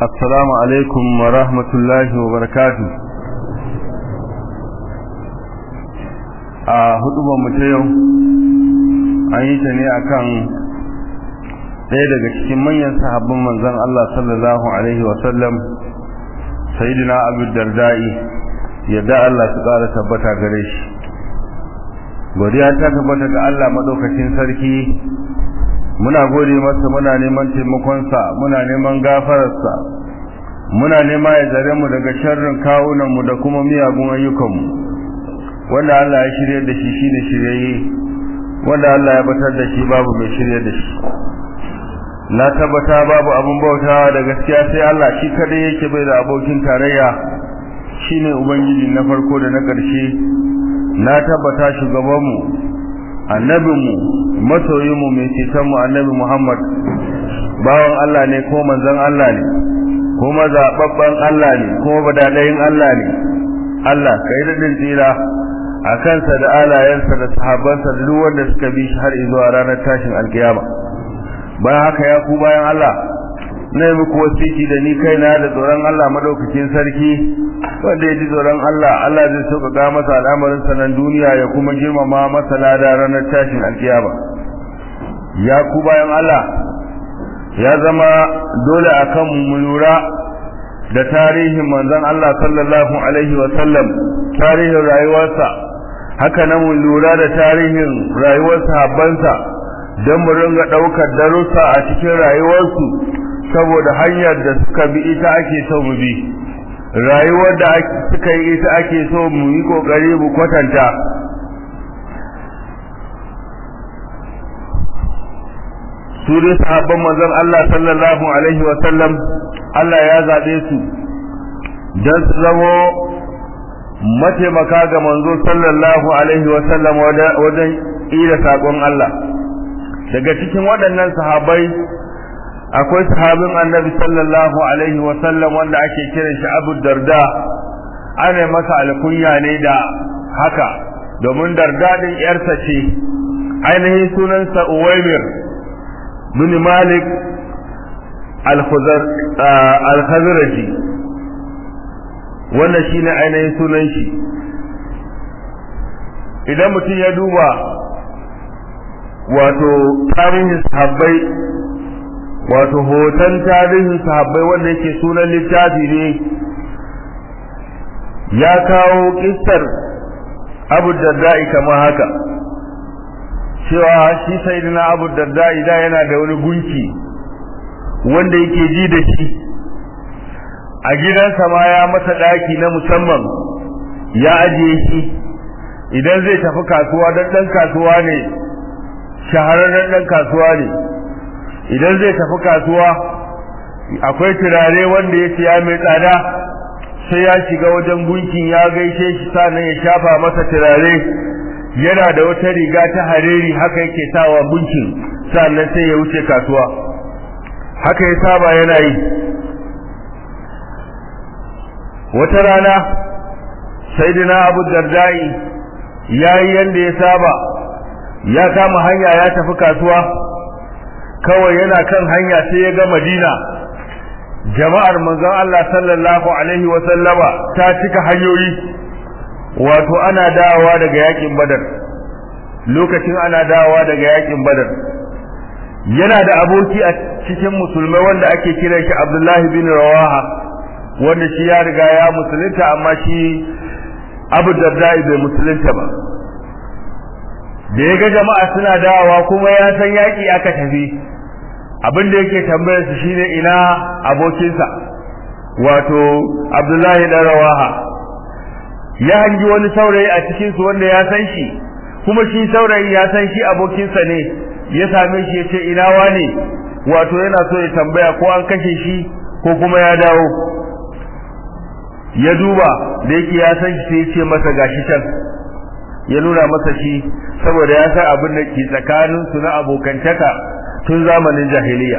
السلام عليكم ورحمة الله وبركاته a hudubar mu ta yau an yi ta ne akan ɗaya daga cikin manyan sahabban manzon Allah sallallahu alaihi wasallam sayyidina Abu Darda'i yadda Allah su ƙara tabbata gare shi godiya ta tabbata ga Allah madaukakin sarki muna gode masa muna neman taimakonsa muna neman gafararsa muna nema ya zare mu daga sharrin kawunanmu da kuma miyagun ayyukanmu wanda Allah ya shirye da shi shine shiryayye wanda Allah ya batar da shi babu mai shirye da shi na tabbata babu abun bautawa da gaskiya sai Allah shi kadai yake bai da abokin tarayya shine ubangiji na farko da na ƙarshe na tabbata shugabanmu annabinmu masoyinmu mai cetonmu annabi Muhammad bawan Allah ne ko manzon Allah ne kuma zababban Allah ne kuma badadayin Allah ne Allah kai dadin tsira a kansa da alayensa da sahabbansa da duk wanda suka bi shi har zuwa ranar tashin alkiyama bayan haka ya ku bayan Allah na yi muku wasiki da ni kaina da tsoron Allah madaukakin sarki wanda ya ji tsoron Allah Allah zai sauƙaƙa masa al'amarin sanan duniya ya kuma girmama masa lada ranar tashin alkiyama ya ku bayan Allah ya zama dole akan mu lura da tarihin manzon Allah sallallahu alaihi wa sallam tarihin rayuwarsa haka nan mu lura da tarihin rayuwar sahabbansa don mu ringa ɗaukar darussa a cikin rayuwarsu saboda hanyar da suka bi ita ake so mu bi rayuwar da suka yi ita ake so mu yi kokari mu kwatanta su dai sahabban manzon Allah sallallahu alaihi wa sallam Allah ya zabe su dan su zamo mataimaka ga manzo sallallahu alaihi wa sallam wajen ira sakon Allah daga cikin waɗannan sahabbai akwai sahabin annabi sallallahu alaihi wa sallam wanda ake kiran shi Abu Darda ana masa alkunya ne da haka domin Darda din yarsa ce ainihin sunansa Uwaymir bin Malik al-Khazraji wannan shine ainihin sunan shi idan mutum ya duba wato tarihin sahabbai wato hoton tarihin sahabbai wanda yake sunan littafi ne ya kawo kissar abu darda'i kamar haka cewa shi sayyidina abu darda'i da yana da wani gunki wanda yake ji da shi a gidansa ma ya masa daki na musamman ya ajiye shi idan zai tafi kasuwa dan dan kasuwa ne shahararren dan kasuwa ne idan zai tafi kasuwa akwai turare wanda ya siya mai tsada sai ya shiga wajen gunkin ya gaishe shi sannan ya shafa masa turare yana da wata riga ta hariri haka yake sawa gunkin sannan sai ya wuce kasuwa haka ya saba yana yi wata rana saidina abu dardai ya yi yadda ya saba ya kama hanya ya tafi kasuwa kawai yana kan hanya sai ya ga madina jama'ar manzon Allah sallallahu alaihi wa sallama ta cika hanyoyi wato ana dawowa daga yakin badar lokacin ana dawowa daga yakin badar yana da aboki a cikin musulmai wanda ake kiran shi Abdullahi bin Rawaha wanda shi ya riga ya musulunta amma shi Abu Darda bai musulunta ba da ya ga jama'a suna dawowa kuma ya san yaki aka tafi abin da yake tambayar su shine ina abokinsa wato Abdullahi dan Rawaha ya hangi wani saurayi a cikin su wanda ya san shi kuma shi saurayi ya san shi abokinsa ne ya same shi ya ce ina wane wato yana so ya tambaya ko an kashe shi ko kuma ya dawo ya duba da yake ya san shi sai ya ce masa gashi can ya nuna masa shi saboda ya san abin da ke tsakanin su na abokantaka tun zamanin jahiliya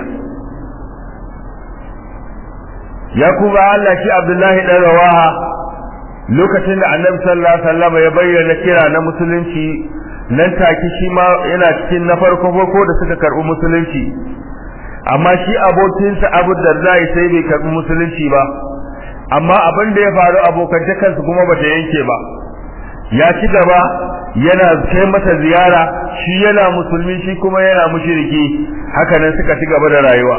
ya kuma Allah shi Abdullahi dan Rawaha lokacin da Annabi sallallahu alaihi wasallam ya bayyana kira na musulunci nan take shi ma yana cikin na farko farko da suka karbi musulunci amma shi abokinsa abu darda sai bai karbi musulunci ba amma abin da ya faru abokantakarsu kuma bata yanke ba ya ci gaba yana kai masa ziyara shi yana musulmi shi kuma yana mushriki haka nan suka ci gaba da rayuwa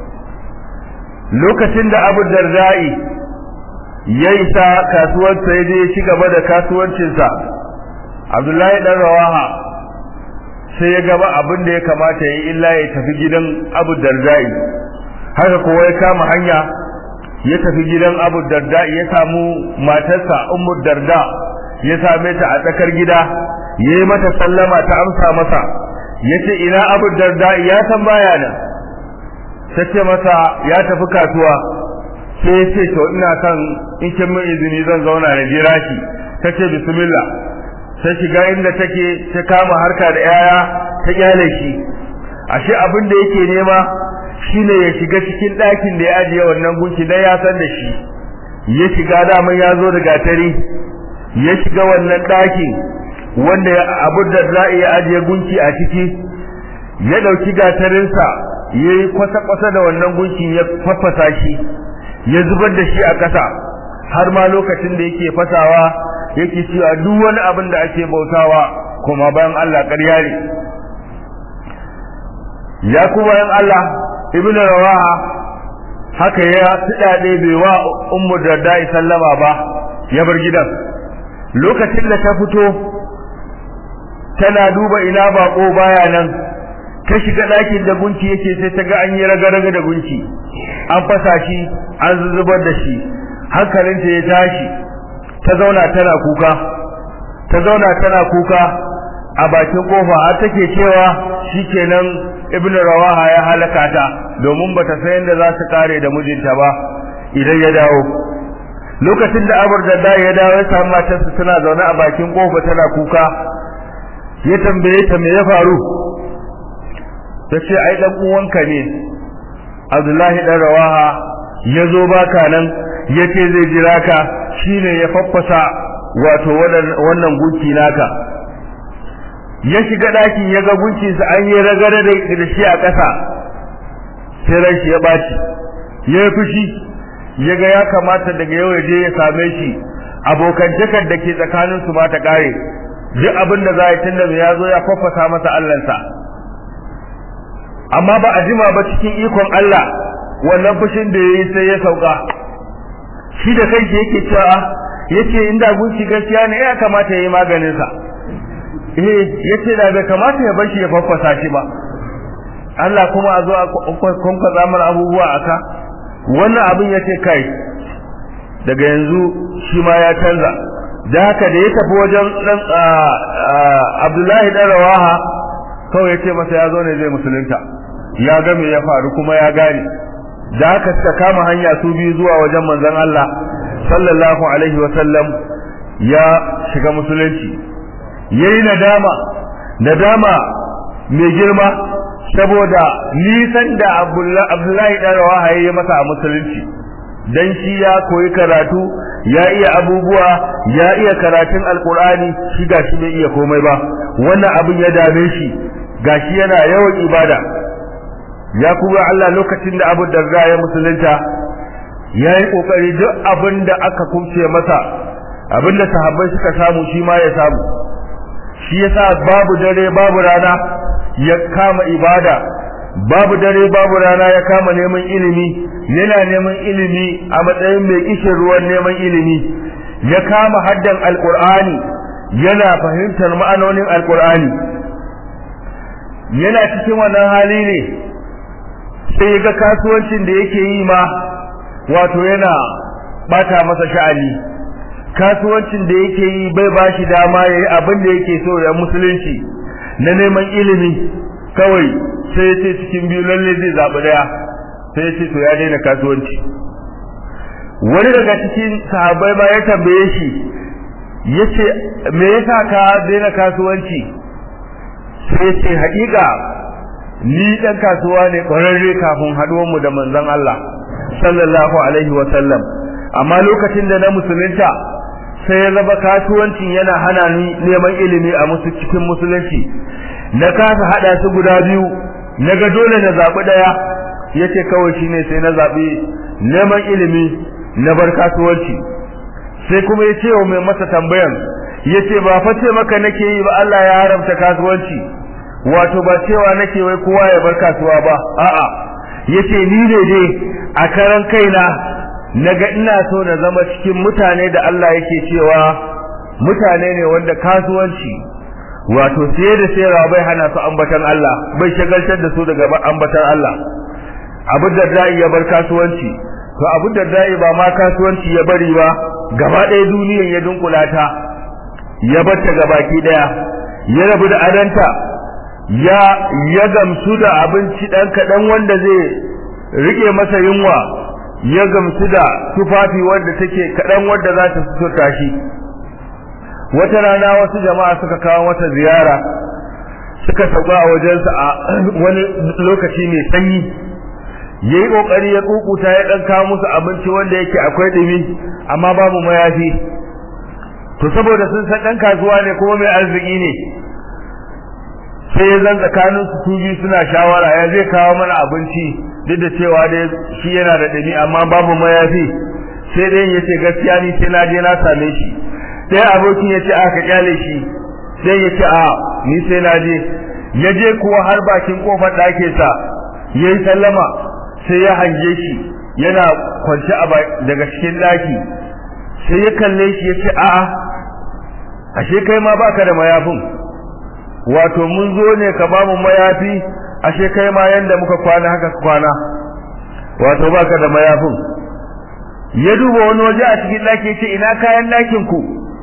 lokacin da abu dardai ya isa kasuwarsa ya je ya ci gaba da kasuwancinsa abdullahi dan rawaha sai ya gaba abin da ya kamata ya yi illa ya tafi gidan abu dardai haka kowa ya kama hanya ya tafi gidan abu darda ya samu matarsa ummu darda ya same ta a tsakar gida ya yi mata sallama ta amsa masa ya ce ina abu darda ya san baya nan ta ce masa ya tafi kasuwa sai ya ce to ina son in kin min izini zan zauna na jira shi ta ce bismillah ta shiga inda take ta kama harka da yaya ta kyale shi ashe abin da yake nema shine ya shiga cikin ɗakin da ya ajiye wannan gunki dan ya san da shi ya shiga daman ya zo da gatari ya shiga wannan ɗakin wanda abu da za ya ajiye gunki a ciki ya ɗauki gatarinsa ya yi kwasa-kwasa da wannan gunkin ya faffasa shi ya zubar da shi a ƙasa har ma lokacin da yake fasawa yake cewa duk wani abin da ake bautawa kuma bayan Allah ƙarya ne ya kuma yan Allah ibn rawaha haka ya tudade bai wa ummu darda sallama ba ya bar gidan lokacin da ta fito tana duba ina bako baya nan ta shiga ɗakin da gunki yake sai ta ga an yi raga-raga da gunki an fasa shi an zuzubar da shi hankalinta ya tashi ta zauna tana kuka ta zauna tana kuka a bakin kofa har take cewa shikenan ibn rawaha ya halaka ta domin bata san yadda za su kare da mijinta ba idan ya dawo lokacin da abar da ya dawo ya samu matarsa tana zaune a bakin kofa tana kuka ya tambaye ta me ya faru ta ce ai dan uwanka ne Abdullahi dan Rawaha ya zo baka nan ya ce zai jira ka shine ya faffasa wato wannan gunki naka ya shiga ɗakin ya ga gunkinsa an yi ragare da shi a ƙasa sai ran shi ya ɓaci ya yi fushi ya ga ya kamata daga yau ya je ya same shi abokantakar da ke tsakanin su ma ta ƙare duk abin da za a yi tun da ya zo ya faffasa masa allansa amma ba a jima ba cikin ikon Allah wannan fushin da ya yi sai ya sauka shi da kai yake cewa yace inda gunki gaskiya ne ya kamata ya yi maganinsa eh yace da bai kamata ya bashi ya faffasa shi ba Allah kuma a zo a kunka mana abubuwa aka wannan abin yace kai daga yanzu shi ma ya canza da haka da ya tafi wajen dan Abdullahi dan Rawaha kawai yace masa ya zo ne zai musulunta ya ga me ya faru kuma ya gane da haka suka kama hanya su biyu zuwa wajen manzon Allah sallallahu alaihi wa sallam ya shiga musulunci yayi nadama nadama mai girma saboda nisan da Abdullahi dan Rawaha yayi masa a musulunci dan shi ya koyi karatu ya iya abubuwa ya iya karatun alkur'ani shi gashi bai iya komai ba wannan abin ya dame shi gashi yana yawan ibada ya kuma Allah lokacin da Abu Darda ya musulunta ya yi kokari duk abin da aka kumce masa abin da sahabbai suka samu shi ma ya samu shi yasa babu dare babu rana ya kama ibada babu dare babu rana ya kama neman ilimi yana neman ilimi a matsayin mai kishin ruwan neman ilimi ya kama haddan alkur'ani yana fahimtar ma'anonin alkur'ani yana cikin wannan hali ne sai ga kasuwancin da yake yi ma wato yana bata masa sha'ani kasuwancin da yake yi bai bashi dama yayi abin da yake so ya musulunci na neman ilimi kawai sai ya ce cikin biyu lalle zai zaɓi ɗaya sai ya ce to ya daina kasuwanci wani daga cikin sahabbai ma ya tambaye shi ya ce me yasa ka daina kasuwanci sai ya ce haƙiƙa ni ɗan kasuwa ne ƙwararre kafin haɗuwanmu da manzon Allah sallallahu alaihi wa sallam amma lokacin da na musulunta sai ya zama kasuwancin yana hana ni neman ilimi a musu cikin musulunci na kasa hada su guda biyu naga dole na zabi daya yace kawai shine sai na zabi neman ilimi na bar kasuwanci sai kuma ya ce wa mai masa tambayan yace ba fa ce maka nake yi ba Allah ya haramta kasuwanci wato ba cewa nake wai kowa ya bar kasuwa ba a'a yace ni ne dai a karan kaina naga ina so na zama cikin mutane da Allah yake cewa mutane ne wanda kasuwanci wato sai da sayarwa bai hana su ambatan Allah bai shagaltar da su daga ambatan Allah abu da da'i ya bar kasuwanci to abu da da'i ba ma kasuwanci ya bari ba gaba ɗaya duniyar ya dunkula ta ya bar ta gabaki ɗaya ya rabu da adanta ya ya gamsu da abinci dan kaɗan wanda zai rike masa yunwa ya gamsu da tufafi wanda take kaɗan wanda za ta suturta shi wata rana wasu jama'a suka kawo mata ziyara suka sauka a wajensa a wani lokaci mai sanyi yayi kokari ya kukuta ya dan kawo musu abinci wanda yake akwai dumi amma babu mayafi to saboda sun san dan kasuwa ne kuma mai arziki ne sai ya zan tsakanin su su biyu suna shawara ya zai kawo mana abinci duk da cewa dai shi yana da dumi amma babu mayafi sai dai yace gaskiya ni sai na je na same shi sai abokin ya ce aka kyale shi sai ya ce a ni sai na je ya je kuwa har bakin kofar ɗakin sa yayi sallama sai ya hange shi yana kwance a daga cikin ɗaki sai ya kalle shi ya ce a'a ashe kai ma baka da mayafin wato mun zo ne ka ba mu mayafi ashe kai ma yanda muka kwana haka kwana wato baka da mayafin ya duba wani waje a cikin ɗaki ya ce ina kayan ɗakin ku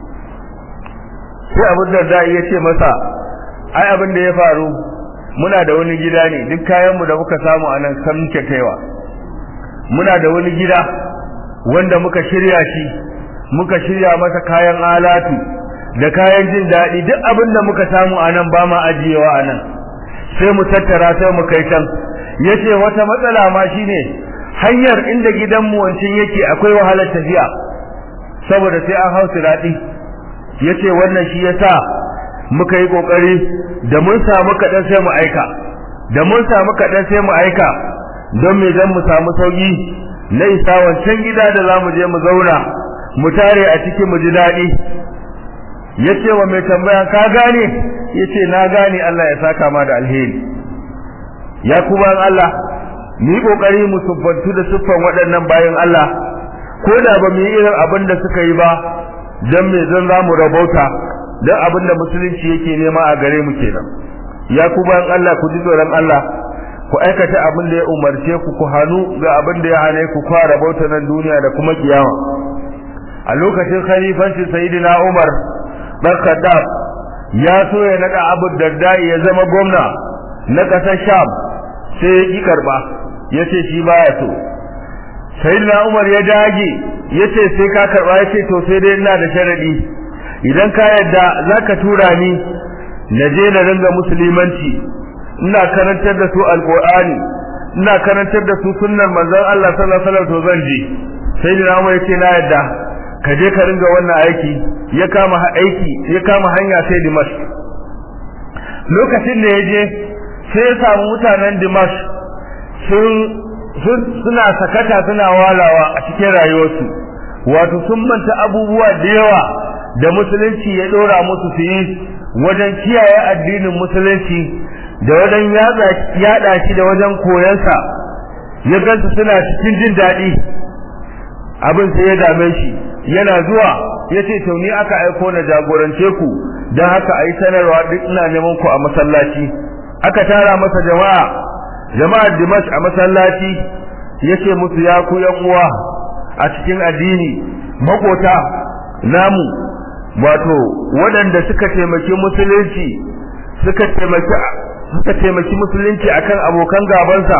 sai abin da da ya ce masa ai abin da ya faru muna da wani gida ne duk kayanmu da muka samu a nan san muke kaiwa muna da wani gida wanda muka shirya shi muka shirya masa kayan alatu da kayan jin daɗi duk abin da muka samu a nan ba ma ajiyewa a nan sai mu tattara sai mu kai can yace wata matsala ma shine hanyar inda gidanmu wancin yake akwai wahalar tafiya saboda sai an hau siradi yace wannan shi yasa muka yi kokari da mun samu kadan sai mu aika da mun samu kadan sai mu aika don me dan mu samu sauki na isa wancan gida da zamu je mu zauna mu tare a cikin mu ji dadi yace wa mai tambaya ka gane yace na gane Allah ya saka ma da alheri ya kuma Allah ni kokari mu suffantu da suffan waɗannan bayan Allah ko da ba mu yi irin abin da suka yi ba dan me zan zamu rabauta dan abin da musulunci yake nema a gare mu kenan ya ku bayan Allah ku ji tsoron Allah ku aikata abin da ya umarce ku ku hanu ga abin da ya hane ku ku rabauta nan duniya da kuma kiyama a lokacin khalifanci sayyidina Umar dan Khattab ya so ya nada Abu Darda ya zama gwamna na kasar Sham sai ya ki karba yace shi baya so sayyidina Umar ya dage yace sai ka karba yace to sai dai ina da sharadi idan ka yadda zaka tura ni na je na ringa musulmanci ina karantar da su alqur'ani ina karantar da su sunnar manzon Allah sallallahu alaihi wasallam to zan je sayyidina Umar yace na yadda ka je ka ringa wannan aiki ya kama aiki ya kama hanya sai Dimashq lokacin da ya je sai ya samu mutanen Dimashq sun suna sakata suna walawa a cikin rayuwarsu wato sun manta abubuwa da yawa da musulunci ya dora musu su yi wajen kiyaye addinin musulunci da wajen yada shi da wajen koyansa ya gansu suna cikin jin daɗi abin sai ya dame shi yana zuwa ya ce to ni aka aiko na jagorance ku don haka a yi sanarwa duk ina neman ku a masallaci aka tara masa jama'a jama'ar dimash a masallaci yace musu ya ku yan uwa a cikin addini makota namu wato waɗanda suka taimaki musulunci suka taimaki suka taimaki musulunci akan abokan gabansa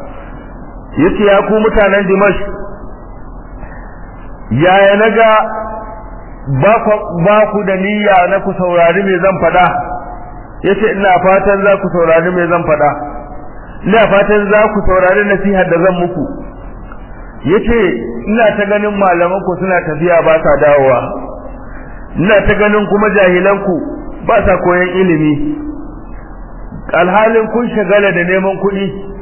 yace ya ku mutanen dimash yaya naga ba ku da niyya na ku saurari me zan faɗa yace ina fatan za ku saurari me zan faɗa ina fatan za ku saurari nasihar da zan muku yace ina ta ganin malaman ku suna tafiya ba sa dawowa ina ta ganin kuma jahilan ku ba sa koyan ilimi alhalin kun shagala da neman kuɗi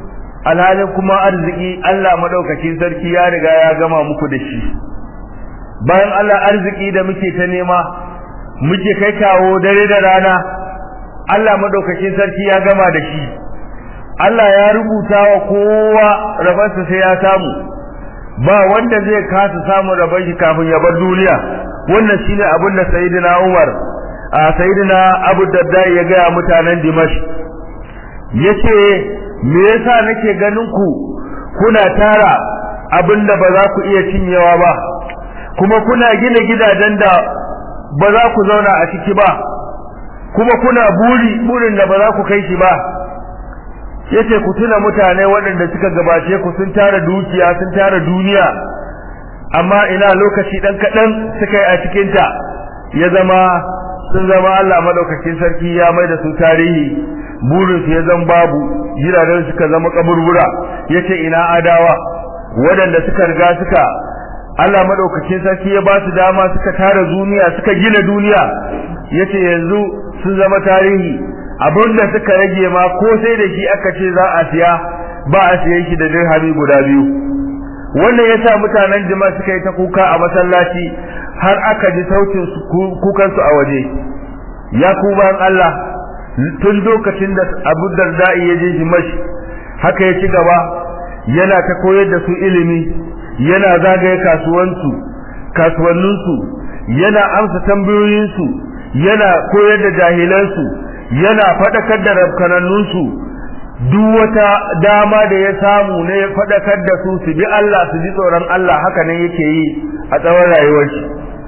alhalin kuma arziki Allah madaukakin sarki ya riga ya gama muku da shi bayan Allah arziki da muke ta nema muke kai kawo dare da rana Allah madaukakin sarki ya gama da shi Allah ya rubuta wa kowa rabansa sai ya samu ba wanda zai kasa samun rabon shi kafin ya bar duniya wannan shine abin da sayyidina Umar a sayyidina Abu Darda ya ga mutanen Dimash yace me yasa nake ganin ku kuna tara abinda ba za ku iya cinyewa ba kuma kuna gina gidajen da ba za ku zauna a ciki ba kuma kuna buri burin da ba za ku kai shi ba yace ku tuna mutane waɗanda suka gabace ku sun tara dukiya sun tara duniya amma ina lokaci dan kadan suka yi a cikin ta ya zama sun zama Allah madaukakin sarki ya mai da su tarihi burin su ya zama babu jiragen suka zama kaburbura yace ina adawa waɗanda suka riga suka Allah madaukakin sarki ya ba su dama suka tara duniya suka gina duniya yace yanzu sun zama tarihi abinda suka rage ma ko sai da shi aka ce za a siya ba a siyan shi da dirhami guda biyu wannan yasa mutanen jama'a suka yi ta kuka a masallaci har aka ji sautin kukan su a waje ya ku ban Allah tun lokacin da Abu Darda ya je shi mashi haka ya ci gaba yana ta koyar da su ilimi yana zagaye kasuwansu kasuwanninsu yana amsa tambayoyinsu yana koyar da jahilansu yana faɗakar da rabkanannunsu duk wata dama da ya samu ne ya faɗakar da su su bi Allah su ji tsoron Allah haka nan yake yi a tsawon rayuwar shi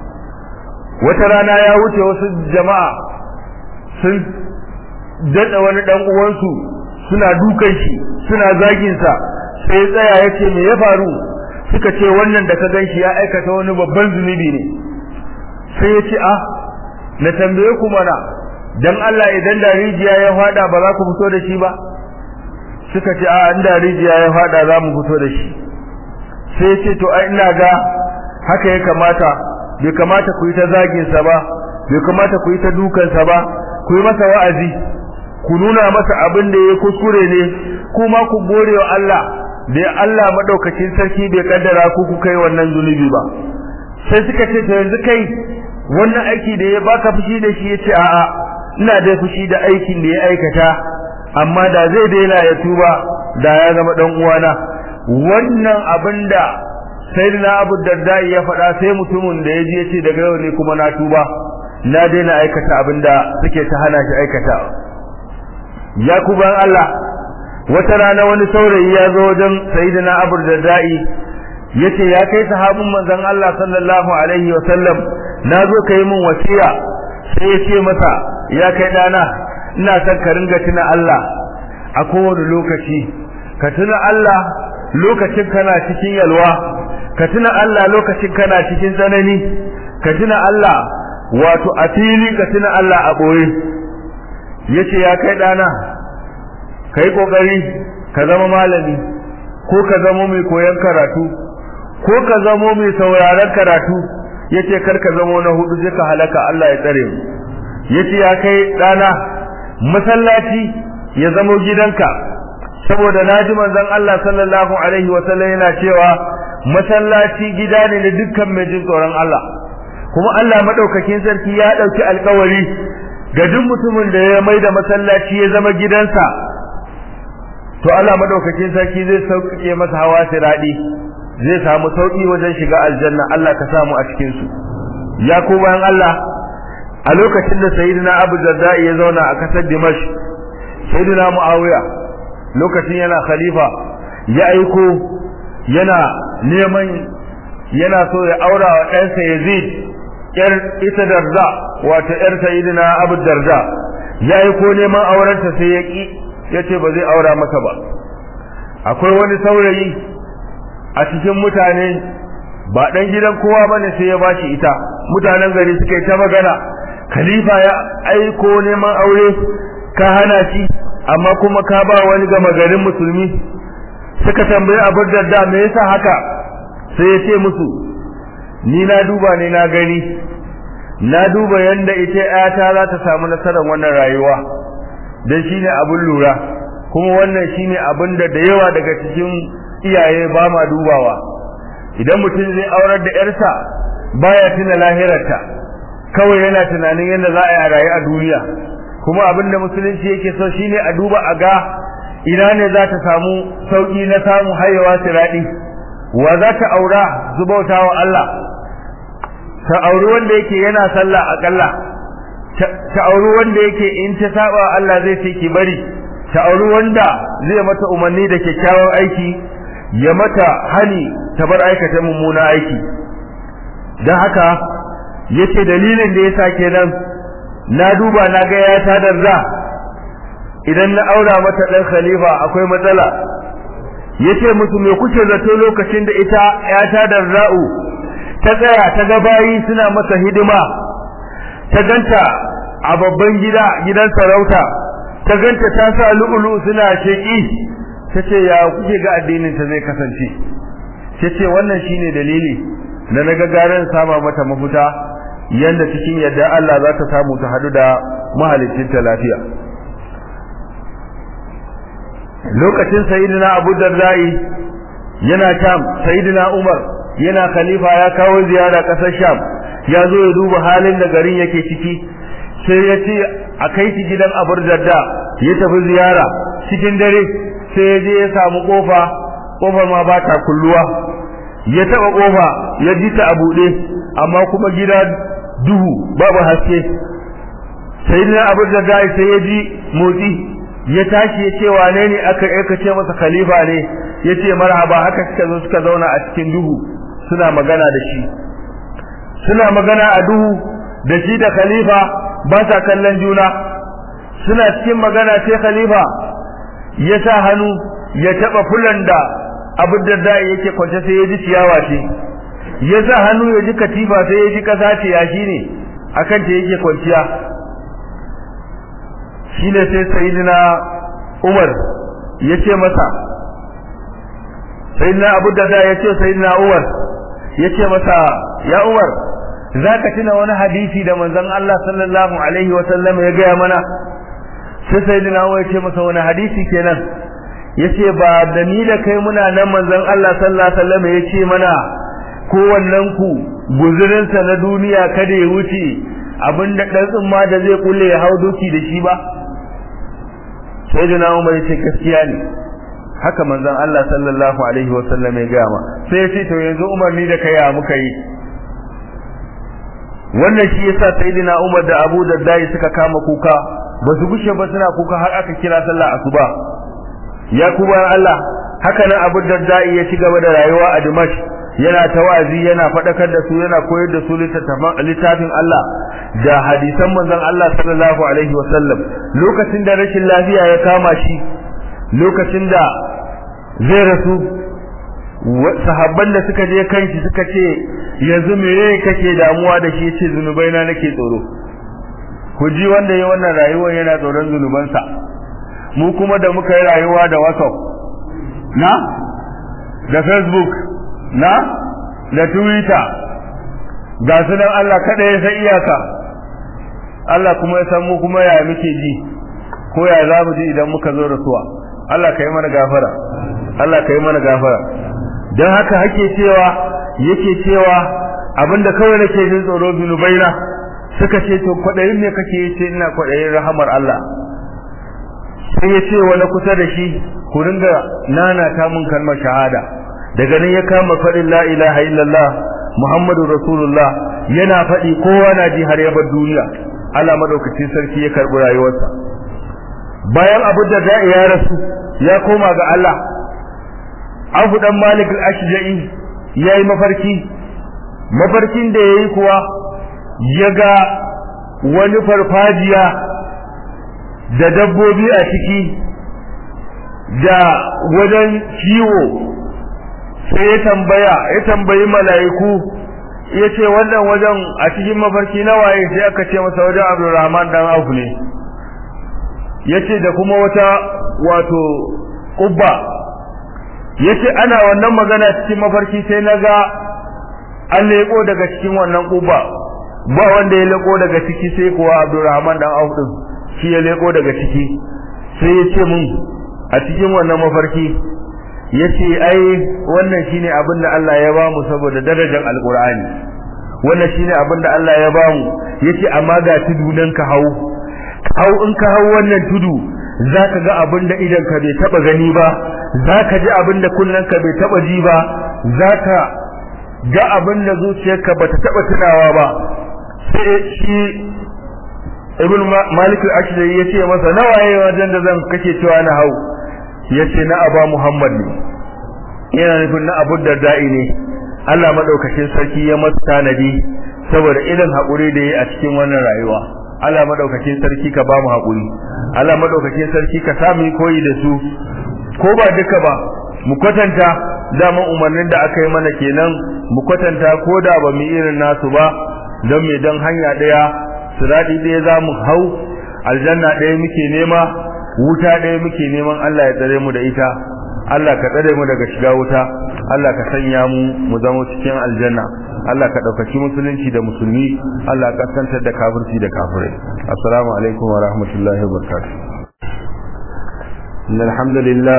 wata rana ya wuce wasu jama'a sun daɗa wani ɗan uwansu suna dukan shi suna zagin sa sai ya tsaya ya ce me ya faru suka ce wannan da ka gan shi ya aikata wani babban zunubi ne sai ya ce ah na tambaye ku mana dan Allah idan da rijiya ya fada ba za ku fito da shi ba suka ce a inda rijiya ya fada za mu fito da shi sai ya ce to ai ina ga haka ya kamata bai kamata ku yi ta zagin sa ba bai kamata ku yi ta dukan sa ba ku yi masa wa'azi ku nuna masa abin da ya kuskure ne kuma ku gode wa Allah da Allah madaukakin sarki bai kaddara ku ku kai wannan zunubi ba sai suka ce to yanzu kai wannan aiki da ya baka fushi da shi yace a'a ina da fushi da aikin da ya aikata amma da zai daina ya tuba da ya zama dan uwana wannan abinda sayyidina Abu Darda ya faɗa sai mutumin da yaji yace daga yau ne kuma na tuba na daina aikata abinda suke ta hana shi aikata ya kuban Allah wata rana wani saurayi ya zo wajen sayyidina Abu Darda yace ya kai sahabin manzon Allah sallallahu alaihi wa sallam na zo kai min wasiya sai ya ce masa ya kai dana ina son ka ringa tuna Allah a kowane lokaci ka tuna Allah lokacin kana cikin yalwa ka tuna Allah lokacin kana cikin tsanani ka tuna Allah wato a fili ka tuna Allah a boye yace ya kai dana kai kokari ka zama malami ko ka zama mai koyon karatu ko ka zamo mai sauraron karatu yace kar ka zamo na hudu sai ka halaka Allah ya tsare mu yace ya kai dana masallaci ya zamo gidanka saboda naji manzon Allah sallallahu alaihi wa sallam yana cewa masallaci gida ne na dukkan mai jin tsoron Allah kuma Allah madaukakin sarki ya dauki alkawari ga duk mutumin da ya maida masallaci ya zama gidansa to Allah madaukakin sarki zai sauƙaƙe masa hawa siradi zai samu sauki wajen shiga aljanna Allah ka samu a cikin su ya ku bayan Allah a lokacin da sayyidina Abu Darda ya zauna a kasar Dimash sayyidina Muawiya lokacin yana khalifa ya aiko yana neman yana so ya aura wa ɗansa Yazid yar ita Darda wato yar sayyidina Abu Darda ya aiko neman aurenta sai ya ki yace ba zai aura masa ba akwai wani saurayi a cikin mutane ba dan gidan kowa bane sai ya bashi ita mutanen gari suka yi ta magana khalifa ya aiko neman aure ka hana shi amma kuma ka ba wani gama garin musulmi suka tambayi Abu Darda me yasa haka sai ya ce musu ni na duba ne na gani na duba yanda ita ƴata za ta samu nasarar wannan rayuwa dan shine abun lura kuma wannan shine abin da da yawa daga cikin iyaye ba ma dubawa idan mutum zai aurar da yarsa baya tuna lahirarta kawai yana tunanin yadda za a yi a rayu a duniya kuma abin da musulunci yake so shine a duba a ga ina ne za ta samu sauki na samu hayewa siradi wa za ta aura zubauta wa Allah ta auri wanda yake yana sallah akalla ta auri wanda yake in ta saba Allah zai ce ki bari ta auri wanda zai mata umarni da kyakkyawan aiki ya mata hani ta bar aikata mummuna aiki don haka yace dalilin da yasa kenan na duba na ga ya ta darza idan na aura mata dan khalifa akwai matsala yace musu me kuke zato lokacin da ita ya ta darza'u ta tsaya ta ga bayi suna masa hidima ta ganta a babban gida gidan sarauta ta ganta ta sa lu'ulu suna sheki tace ya kuke ga addinin ta zai kasance tace wannan shine dalili da naga garan sama mata mafuta yanda cikin yadda Allah za ta samu ta hadu da mahalicin ta lafiya lokacin sayyidina Abu Dardai yana Sham sayyidina Umar yana khalifa ya kawo ziyara kasar Sham ya zo ya duba halin da garin yake ciki sai ya ce a kai shi gidan Abu Darda ya tafi ziyara cikin dare sai ya je ya samu kofa kofar ma ba ta kulluwa ya taba kofa ya ji ta a buɗe amma kuma gida duhu babu haske sayyidina Abu Darda sai ya ji motsi ya tashi ya ce wane ne aka aka ce masa khalifa ne ya ce marhaba haka suka zo suka zauna a cikin duhu suna magana da shi suna magana a duhu da shi da khalifa ba sa kallon juna suna cikin magana sai khalifa ya sa hannu ya taba fulan da abu da da yake kwance sai ya ji ciyawa ce ya sa hannu ya ji katifa sai ya ji kasa ce ya shi ne akan ta yake kwanciya shi ne sai sayidina umar ya ce masa sayidina abu da da ya ce sayidina umar ya ce masa ya umar za ka tuna wani hadisi da manzon Allah sallallahu alaihi wa sallam ya gaya mana sai sayidina umar ya ce masa wani hadisi kenan ya ce ba da ni da kai muna nan manzon Allah sallallahu alaihi wa sallam ya ce mana kowannen ku guzurinsa na duniya kada ya wuce abinda ɗan tsumma da zai kulle ya hau doki da shi ba sai da na umar ce gaskiya ne haka manzon Allah sallallahu alaihi wa sallam ya gaya ma sai ya ce to yanzu umar ni da kai ya muka yi wannan shi yasa sayyidina umar da abu da dai suka kama kuka ba su gushe ba suna kuka har aka kira sallah asuba ya kuma Allah haka nan abu da dai ya ci gaba da rayuwa a Dimash yana tawazi yana fadakar da su yana koyar da su littafin Allah da hadisan manzon Allah sallallahu alaihi wasallam lokacin da rashin lafiya ya kama shi lokacin da zai rasu sahabban da suka je kanshi suka ce yanzu meye kake damuwa da shi yace zunubai na nake tsoro ku ji wanda ya wannan rayuwar yana tsoron zunubansa mu kuma da muka yi rayuwa da WhatsApp na da Facebook na da Twitter ga su nan Allah kada ya san iyaka Allah kuma ya san mu kuma ya muke ji ko ya za mu ji idan muka zo rasuwa Allah ka yi mana gafara Allah ka yi mana gafara don haka hake cewa yake cewa abinda kawai nake jin tsoro zunubaina suka ce to kwadayin ne kake yace ina kwadayin rahamar Allah sai ya ce wani kusa da shi ku ringa nana ta mun kalmar shahada daga nan ya kama faɗin la ilaha illallah muhammadu rasulullah yana faɗi kowa na ji har ya bar duniya Allah madaukakin sarki ya karɓi rayuwarsa bayan abu da da'i ya rasu ya koma ga Allah Abu dan Malik al-Ashja'i yayi mafarki mafarkin da yayi kuwa ya ga wani farfajiya da dabbobi a ciki da wajen kiwo sai ya tambaya ya tambayi mala'iku ya ce wannan wajen a cikin mafarki na waye sai aka ce masa wajen Abdulrahman dan Auf ne yace da kuma wata wato kubba yace ana wannan magana cikin mafarki sai naga an leko daga cikin wannan kubba ba wanda ya leko daga ciki sai kuwa Abdulrahman dan Auf din shi ya leko daga ciki sai yace mun a cikin wannan mafarki yace ai wannan shine abin da Allah ya bamu saboda darajar alqur'ani wannan shine abin da Allah ya bamu yace amma ga tudu nan ka hau hau in ka hau wannan tudu zaka ga abin da idan ka bai taba gani ba zaka ji abin da kullun ka bai taba ji ba zaka ga abin da zuciyarka bata taba tunawa ba sai shi ibn malik al-ashri yace masa nawaye wajen da zan kake cewa na hau yace na aba muhammad ne yana nufin na abu da'i ne Allah madaukakin sarki ya masa tanadi saboda irin hakuri da yayi a cikin wannan rayuwa Allah madaukakin sarki ka ba mu hakuri Allah madaukakin sarki ka sa mu koyi da su ko ba duka ba mu kwatanta dama umarnin da aka yi mana kenan mu kwatanta ko da ba mu irin nasu ba don me don hanya daya sirati daya za mu hau aljanna daya muke nema wuta daya muke neman Allah ya tsare mu da ita Allah ka tsare mu daga shiga wuta Allah ka sanya mu mu zama cikin aljanna Allah ka ɗaukaki musulunci da musulmi Allah ka santar da kafirci da kafirai assalamu alaikum wa rahmatullahi wa barakatuh إن الحمد لله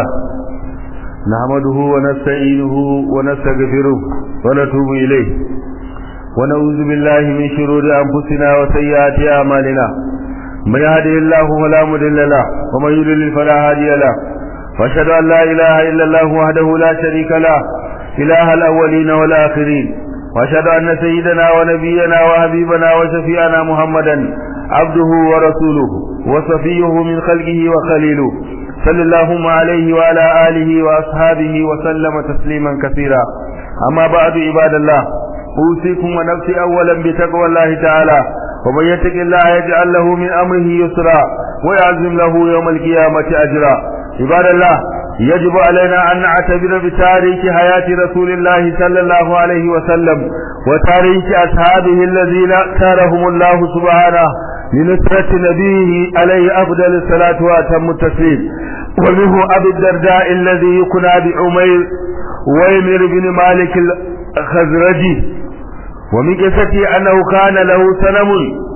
نحمده ونستعينه ونستغفره ونتوب إليه ونعوذ بالله من شرور أنفسنا وسيئات أعمالنا من يهده الله فلا مضل له ومن يضلل فلا هادي له واشهد أن لا إله إلا الله وحده لا شريك له إله الأولين والآخرين واشهد أن سيدنا ونبينا وحبيبنا وشفيعنا محمدا عبده ورسوله وصفيه من خلقه وخليله صلى الله عليه وعلى آله وأصحابه وسلم تسليما كثيرا أما بعد عباد الله أوصيكم ونفسي أولا بتقوى الله تعالى ومن يتق الله يجعل له من أمره يسرا ويعزم له يوم القيامة أجرا عباد الله يجب علينا أن نعتبر بتاريخ حياة رسول الله صلى الله عليه وسلم وتاريخ أصحابه الذين اختارهم الله سبحانه لنصرة نبيه عليه أفضل الصلاة وأتم التسليم ومنه أبي الدرداء الذي يكنى بعمير ويمر بن مالك الخزرجي ومن قصته أنه كان له سنم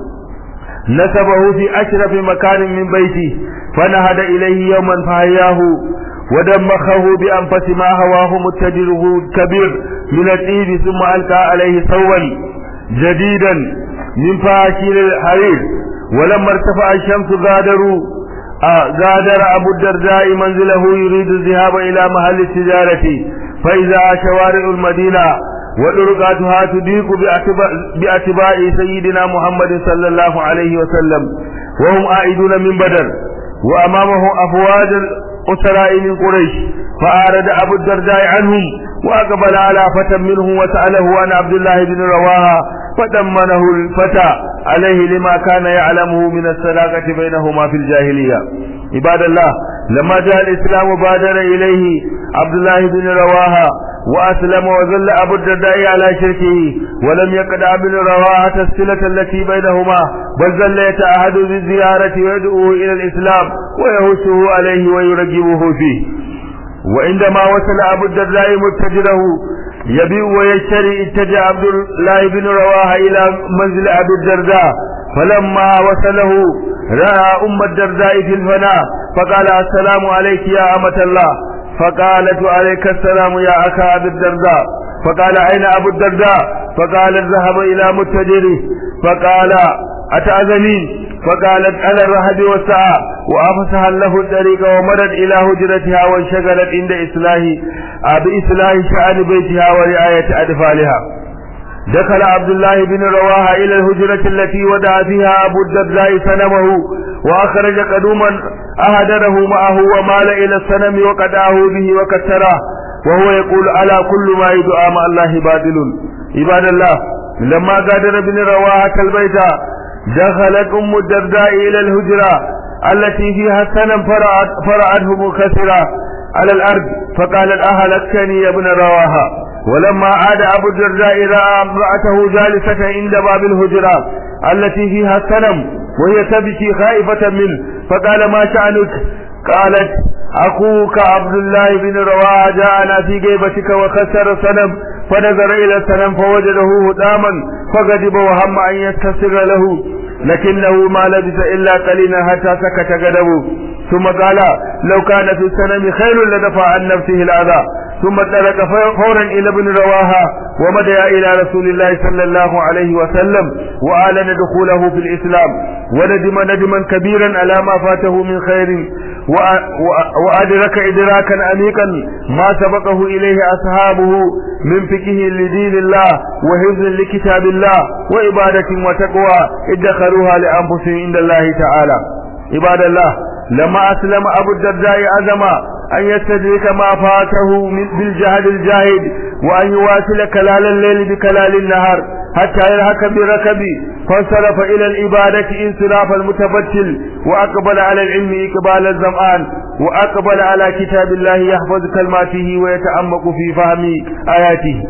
نسبه في أشرف مكان من بيته فنهد إليه يوما فهياه ودمخه بأنفس ما هواه متجره كبير من الطيب ثم ألقى عليه ثوبا جديدا من فاشيل الحرير ولما ارتفع الشمس غادروا آه غادر أبو الدرداء منزله يريد الذهاب إلى محل التجارة فإذا شوارع المدينة ودرقاتها تضيق بأتباع سيدنا محمد صلى الله عليه وسلم وهم عائدون من بدر وأمامه أفواج الأسراء من قريش فأعرض أبو الدرداء عنهم وأقبل على فتى منهم وسأله عن عبد الله بن رواها فدمنه الفتى عليه لما كان يعلمه من الصداقة بينهما في الجاهلية عباد الله لما جاء الإسلام بادر إليه عبد الله بن رواها وأسلم وظل أبو الدرداء على شركه ولم يقدع بن رواحة الصلة التي بينهما بل ظل يتعهد بالزيارة ويدعوه إلى الإسلام ويهشه عليه ويرجبه فيه وعندما وصل أبو الدرداء متجره يبيع ويشتري اتجه عبد الله بن رواحة إلى منزل أبي الدرداء فلما وصله رأى أم الدرداء في الفناء فقال السلام عليك يا أمة الله فقالت عليك السلام يا أخا أبي الدرداء فقال أين أبو الدرداء فقال ذهب إلى متجره فقال أتأذنين فقالت على الرهب والسعى وأفسها له الطريق ومرت إلى هجرتها وانشغلت عند إصلاح بإصلاح شأن بيتها ورعاية أطفالها دخل عبد الله بن رواحة إلى الهجرة التي ودع فيها أبو الدرداء سنمه وأخرج قدوما أهدره معه ومال إلى السنم وقدعه به وكسره وهو يقول على كل ما يدعى مع الله باطل عباد الله لما غادر بن رواحة البيت دخلت أم الدرداء إلى الهجرة التي فيها السنم فرعت فرعته منكسرة على الأرض فقالت أهلكتني يا ابن رواحة ولما عاد أبو الدرداء رأى امرأته جالسة عند باب الهجرة التي فيها السنم وهي تبكي خائفة منه فقال ما شأنك قالت أخوك عبد الله بن رواحة جاءنا في جيبتك وخسر الصنم فنظر إلى الصنم فوجده هداما فغضب وهم أن يستسر له لكنه ما لبث إلا قليلا حتى سكت غضبه ثم قال لو كان في السنم خير لدفع عن نفسه الأذى ثم انطلق فورا إلى ابن رواها ومدى إلى رسول الله صلى الله عليه وسلم وأعلن دخوله في الإسلام وندم ندما كبيرا على ما فاته من خير وأدرك إدراكا عميقا ما سبقه إليه أصحابه من فقه لدين الله وحفظ لكتاب الله وعبادة وتقوى ادخروها لأنفسهم عند الله تعالى عباد الله لما أسلم أبو الدرداء عزم أن يستدرك ما فاته بالجهد الجاهد وأن يواصل كلال الليل بكلال النهار حتى يلحق بركب فانصرف إلى العبادة انصراف المتبتل وأقبل على العلم إقبال الزمان وأقبل على كتاب الله يحفظ كلماته ويتعمق في فهم آياته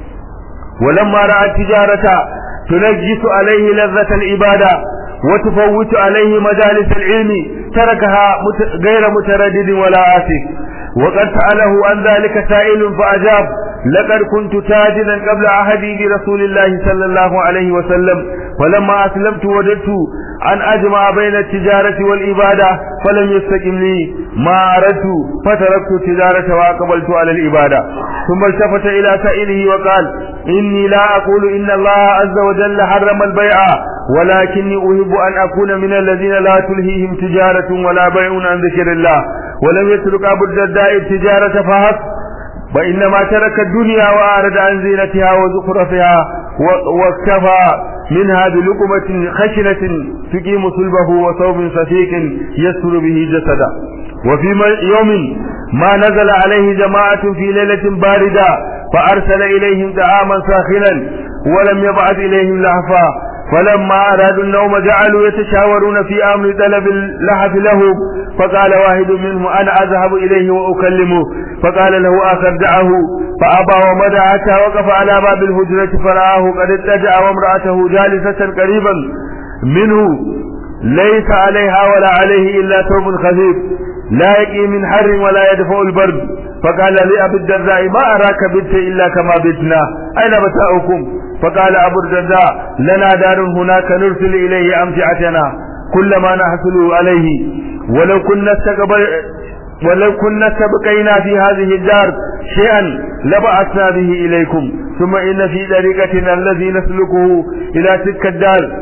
ولما رأى التجارة تنجس عليه لذة العبادة وتفوت عليه مجالس العلم تركها غير متردد ولا آسف وقد سأله عن ذلك سائل فأجاب لقد كنت تاجدا قبل عهدي برسول الله صلى الله عليه وسلم فلما أسلمت وجدت أن أجمع بين التجارة والإبادة فلم يستقم لي ما أردت فتركت التجارة وأقبلت على الإبادة ثم التفت إلى سائله وقال إني لا أقول إن الله عز وجل حرم البيع ولكني أحب أن أكون من الذين لا تلهيهم تجارة ولا بيع عن ذكر الله ولم يترك أبو الدرداء التجارة فحسب وإنما ترك الدنيا وأعرض عن زينتها وزخرفها واكتفى منها بلقمة خشنة تقيم صلبه وثوب سفيك يستر به جسده وفي يوم ما نزل عليه جماعة في ليلة باردة فأرسل إليهم طعاما ساخنا ولم يبعث إليهم لهفا فلما أرادوا النوم جعلوا يتشاورون في أمر طلب اللحف له فقال واحد منهم أنا أذهب إليه وأكلمه فقال له آخر دعه فأبى ومدى حتى وقف على باب الهجرة فرآه قد اتجع وامرأته جالسة قريبا منه ليس عليها ولا عليه إلا ثوب خفيف لا يقي من حر ولا يدفع البرد فقال لأبي الدرداء ما أراك بنت إلا كما بتنا أين متاؤكم فقال أبو الدرداء لنا دار هناك نرسل إليه أمتعتنا كل ما نحصل عليه ولو كنا استقبل ولو كنا سبقينا في هذه الدار شيئا لبعثنا به إليكم ثم إن في طريقتنا الذي نسلكه إلى تلك الدار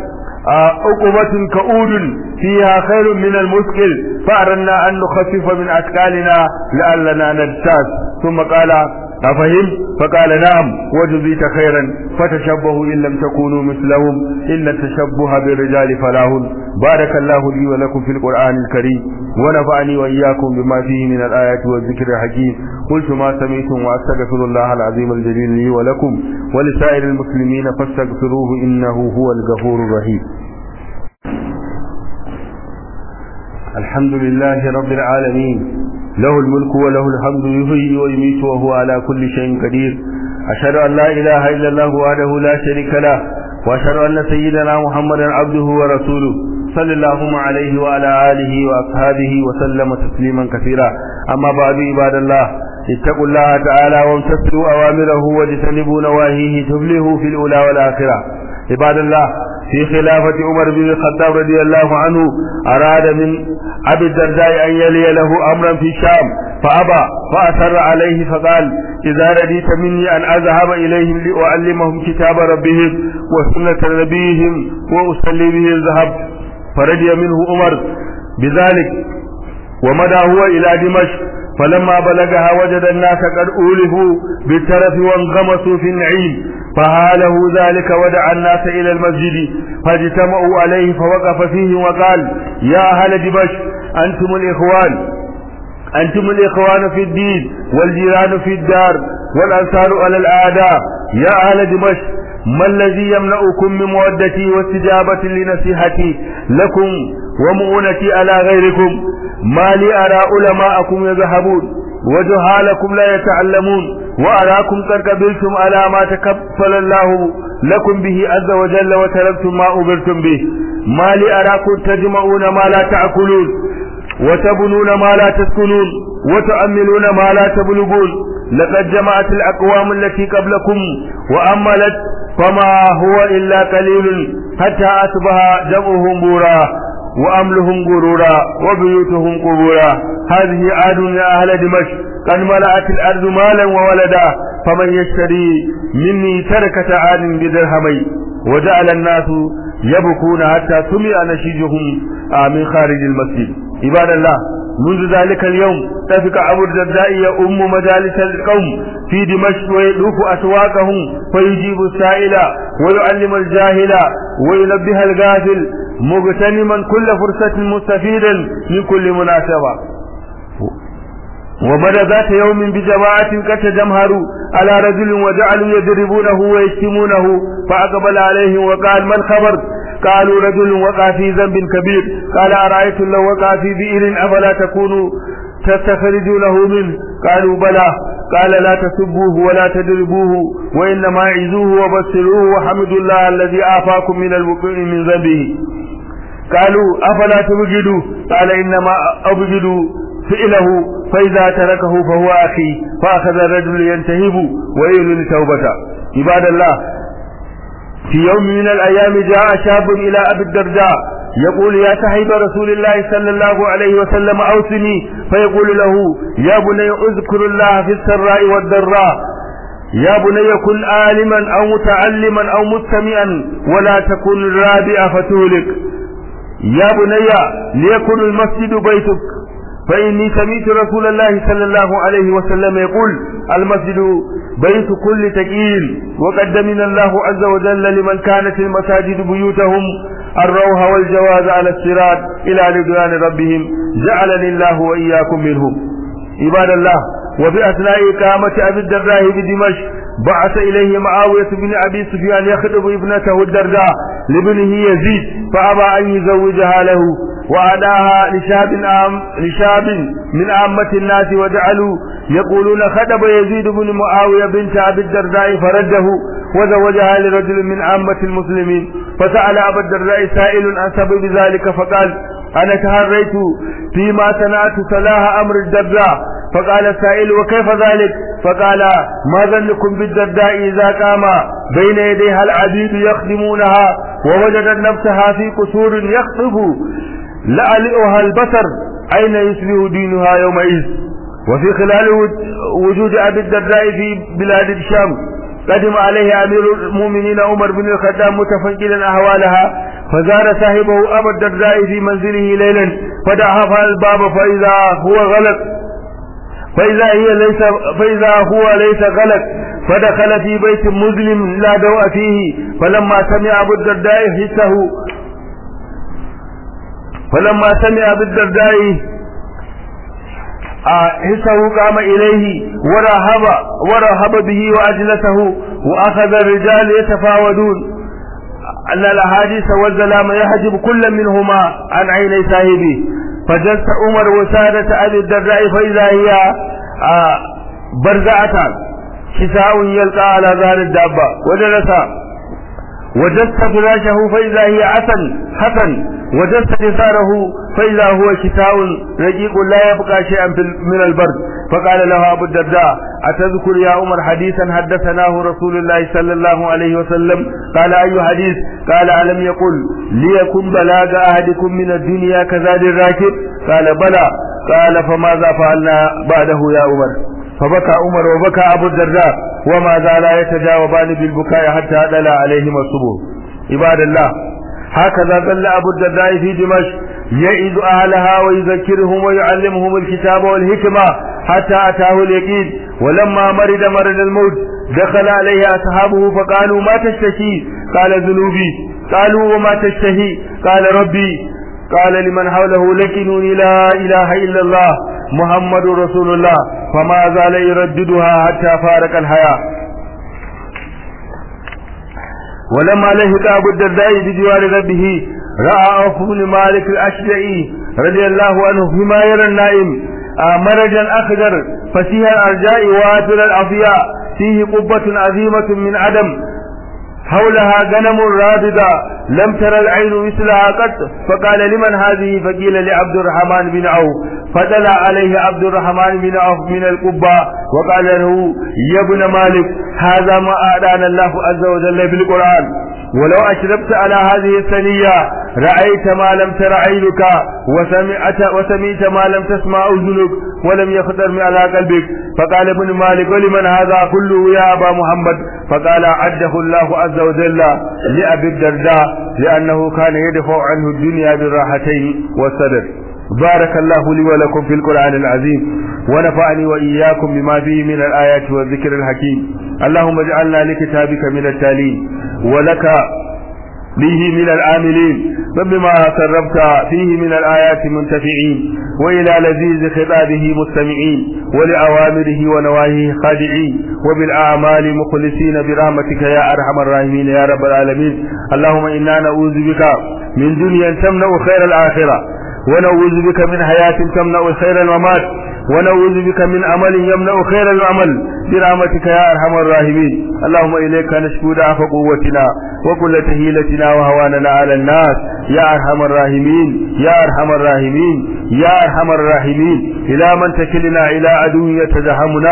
عقبة كؤود فيها خير من المسكل فأردنا أن نخفف من أثقالنا لعلنا نجتاز ثم قال أفهم فقال نعم وجزيت خيرا فتشبهوا إن لم تكونوا مثلهم إن التشبه بالرجال فلاه بارك الله لي ولكم في القرآن الكريم ونفعني وإياكم بما فيه من الآيات والذكر الحكيم قلت ما سمعتم وأستغفر الله العظيم الجليل لي ولكم ولسائر المسلمين فاستغفروه إنه هو الغفور الرحيم الحمد لله رب العالمين له الملك وله الحمد يحيي ويميت وهو على كل شيء قدير أشهد أن لا إله إلا الله وحده لا شريك له وأشهد أن سيدنا محمدا عبده ورسوله صلى الله عليه وعلى آله وأصحابه وسلم تسليما كثيرا أما بعد عباد الله اتقوا الله تعالى وامتثلوا أوامره واجتنبوا نواهيه تفلحوا في الأولى والآخرة عباد الله في خلافة عمر بن الخطاب رضي الله عنه أراد من أبي الدرداء أن يلي له أمرا في الشام فأبى فأسر عليه فقال إذا رديت مني أن أذهب إليهم لأعلمهم كتاب ربهم وسنة نبيهم وأصلي به الذهب فرضي منه عمر بذلك ومدى هو إلى دمشق فلما بلغها وجد الناس قد أولفوا بالترف وانغمسوا في النعيم فهاله ذلك ودعا الناس إلى المسجد فاجتمعوا عليه فوقف فيه وقال يا أهل دمشق أنتم الإخوان أنتم الإخوان في الدين والجيران في الدار والأنصار على الأعداء يا أهل دمشق ما الذي يمنعكم من مودتي واستجابة لنصيحتي لكم ومؤونتي على غيركم ما لي أرى علماءكم يذهبون وجهالكم لا يتعلمون وأراكم قد قبلتم على ما تكفل الله لكم به عز وجل وتركتم ما أمرتم به ما لي أراكم تجمعون ما لا تأكلون وتبنون ما لا تسكنون وتؤملون ما لا تبلغون لقد جمعت الأقوام التي قبلكم وأملت فما هو إلا قليل حتى أصبح جمعهم بورا وأملهم غرورا وبيوتهم قبورا هذه عاد يا أهل دمشق قد ملأت الأرض مالا وولدا فمن يشتري مني تركة عاد بدرهمين وجعل الناس يبكون حتى سمع نشيجهم من خارج المسجد عباد الله منذ ذلك اليوم تفق أبو الدرداء يؤم مجالس القوم في دمشق ويدوف أسواقهم فيجيب السائل ويعلم الجاهل وينبه الغافل مغتنما كل فرصة مستفيدا من كل مناسبة وبدا ذات يوم بجماعة قد تجمهروا على رجل وجعلوا يضربونه ويشتمونه فأقبل عليهم وقال ما الخبر قالوا رجل وقع في ذنب كبير قال أرأيتم لو وقع في بئر أفلا تكونوا تستخرجونه منه قالوا بلى قال لا تسبوه ولا تدربوه وإنما عزوه وبشروه وحمدوا الله الذي آفاكم من الوقوع من ذنبه قالوا أفلا تبجدوا قال إنما أبجد فعله فإذا تركه فهو أخي فأخذ الرجل ينتهب ويعلن توبته عباد الله في يوم من الأيام جاء شاب إلى أبي الدرداء يقول يا صاحب رسول الله صلى الله عليه وسلم أوصني فيقول له يا بني اذكر الله في السراء والضراء يا بني كن عالما أو متعلما أو مستمعا ولا تكن الرابع فتولك يا بني ليكن المسجد بيتك فإني سمعت رسول الله صلى الله عليه وسلم يقول المسجد بيت كل تقيل وقد من الله عز وجل لمن كانت المساجد بيوتهم الروح والجواز على الصراط إلى رضوان ربهم جعلني الله وإياكم منهم عباد الله وفي أثناء إقامة أبي الدرداء بدمشق بعث إليه معاوية بن أبي سفيان يخطب ابنته الدرداء لابنه يزيد فأبى أن يزوجها له وأداها لشاب عام لشاب من عامة الناس وجعلوا يقولون خطب يزيد بن معاوية بنت أبي الدرداء فرده وزوجها لرجل من عامة المسلمين فسأل أبا الدرداء سائل عن سبب ذلك فقال أنا تهريت فيما صنعت صلاح أمر الدرداء فقال السائل وكيف ذلك فقال ما ظنكم بالدرداء إذا قام بين يديها العبيد يخدمونها ووجدت نفسها في قصور يخطب لألئها البصر أين يصبح دينها يومئذ وفي خلال وجود أبي الدرداء في بلاد الشام قدم عليه أمير المؤمنين عمر بن الخطاب متفنجلا أحوالها فزار صاحبه أبا الدرداء في منزله ليلا فدعا الباب فإذا هو غلق فإذا هي ليس فإذا هو ليس غلق فدخل في بيت مظلم لا دوء فيه فلما سمع أبو الدرداء حسه فلما سمع بالدرداء حسه قام إليه ورهب ورهب به وأجلسه وأخذ الرجال يتفاوضون أن الأحاديث والزلام يحجب كل منهما عن عيني صاحبه فجلس عمر وسادة أبي الدرداء فإذا هي برزعة كساء يلقى على ظهر الدابة وجلس وجست فراشه فإذا هي حسن حسن وجست جساره فإذا هو كساء رقيق لا يبقى شيئا من البرد فقال له أبو الدرداء أتذكر يا عمر حديثا حدثناه رسول الله صلى الله عليه وسلم قال أي حديث قال ألم يقل ليكن بلاغ أحدكم من الدنيا كزاد الراكب قال بلى قال فماذا فعلنا بعده يا عمر فبكى عمر وبكى أبو الدرداء وما زالا يتجاوبان بالبكاء حتى دل عليهما الصبح عباد الله هكذا ظل أبو الدرداء في دمشق يعيد أهلها ويذكرهم ويعلمهم الكتاب والحكمة حتى أتاه اليقين ولما مرض مرض الموت دخل عليه أصحابه فقالوا ما تشتكي قال ذنوبي قالوا وما تشتهي قال ربي قال لمن حوله لكنوني لا إله إلا الله محمد رسول الله فما زال يرددها حتى فارق الحياة ولما لهق أبو الدرداء بجوار ربه رأى عوف بن مالك الأشجعي رضي الله عنه فيما يرى النائم مرجا أخضر فسيح الأرجاء وافر الأفياء فيه قبة عظيمة من عدم حولها غنم رابضة لم تر العين مثلها قط فقال لمن هذه فقيل لعبد الرحمن بن عوف فدلى عليه عبد الرحمن بن عوف من القبة وقال له يا ابن مالك هذا ما أعطانا الله عز وجل بالقرآن ولو أشربت على هذه الثنية رأيت ما لم تر عينك وسمعت, وسمعت ما لم تسمع أذنك ولم يخطر على قلبك فقال ابن مالك ولمن هذا كله يا أبا محمد فقال عده الله عز وجل لأبي الدرداء لأنه كان يدفع عنه الدنيا بالراحتين والصدر بارك الله لي ولكم في القرآن العظيم ونفعني وإياكم بما فيه من الآيات والذكر الحكيم اللهم اجعلنا لكتابك من التالين ولك به من العاملين وبما سربت فيه من الآيات منتفعين وإلى لذيذ خطابه مستمعين ولأوامره ونواهيه خادعين وبالأعمال مخلصين برحمتك يا أرحم الراحمين يا رب العالمين اللهم إنا نعوذ بك من دنيا تمنع خير الآخرة ونعوذ بك من حياة تمنع خير الممات ونعوذ بك من عمل يمنع خير العمل برحمتك يا ارحم الراحمين اللهم اليك نشكو ضعف قوتنا وكل تهيلتنا وهواننا على الناس يا ارحم الراحمين يا ارحم الراحمين يا ارحم الراحمين الى من تكلنا الى عدو يتزهمنا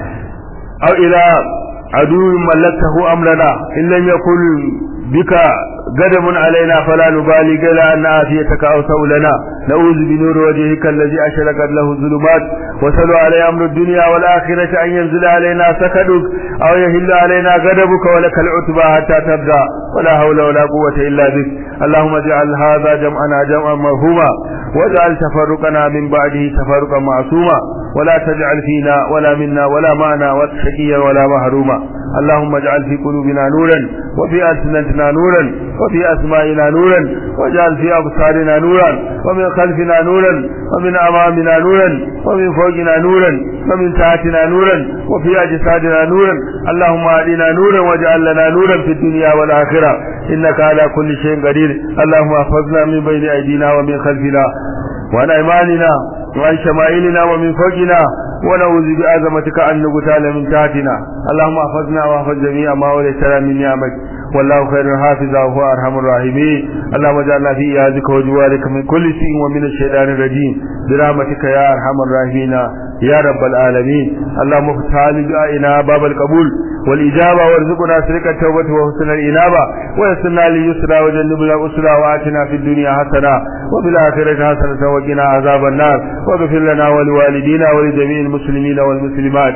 او الى عدو ملكته امرنا ان لم يكن بك غضب علينا فلا نبالي غير أن عافيتك أوسع لنا نعوذ بنور وجهك الذي أشرقت له الظلمات وسلوا علي أمر الدنيا والآخرة أن ينزل علينا سكدك أو يهل علينا غضبك ولك العتبى حتى تبدأ ولا حول ولا قوة إلا بك اللهم اجعل هذا جمعنا جمعا مرحوما واجعل تفرقنا من بعده تفرقا معصوما ولا تجعل فينا ولا منا ولا معنا شقيا ولا محروما اللهم اجعل في قلوبنا نورا وفي ألسنتنا نورا وفي أسمائنا نورا واجعل في أبصارنا نورا ومن خلفنا نورا ومن أمامنا نورا ومن فوقنا نورا ومن تحتنا نورا وفي أجسادنا نورا اللهم أهدنا نورا واجعل لنا نورا في الدنيا والآخرة إنك على كل شيء قدير اللهم احفظنا من بين أيدينا ومن خلفنا وعن أيماننا وعن شمائلنا ومن فوقنا ونعوذ بعظمتك أن نغتال من تحتنا اللهم احفظنا واحفظ جميع ما وليتنا من نعمك والله خير حافظا وهو ارحم الراحمين اللهم اجعلنا في ايادك وجوارك من كل شيء ومن الشيطان الرجيم برحمتك يا ارحم الراحمين يا رب العالمين اللهم افتح لدعائنا باب القبول والإجابة وارزقنا سرق التوبة وحسن الإنابة ويسرنا لليسرى وجنبنا الأسرى وآتنا في الدنيا حسنة وفي الآخرة حسنة وقنا عذاب النار واغفر لنا ولوالدينا ولجميع المسلمين والمسلمات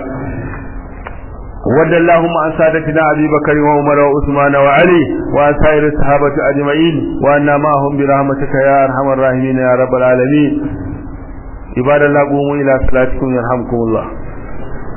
ود اللهم عن سادتنا أبي بكر وعمر وعثمان وعلي وعن سائر الصحابة أجمعين وأنا معهم برحمتك يا أرحم الراحمين يا رب العالمين عباد الله قوموا إلى صلاتكم يرحمكم الله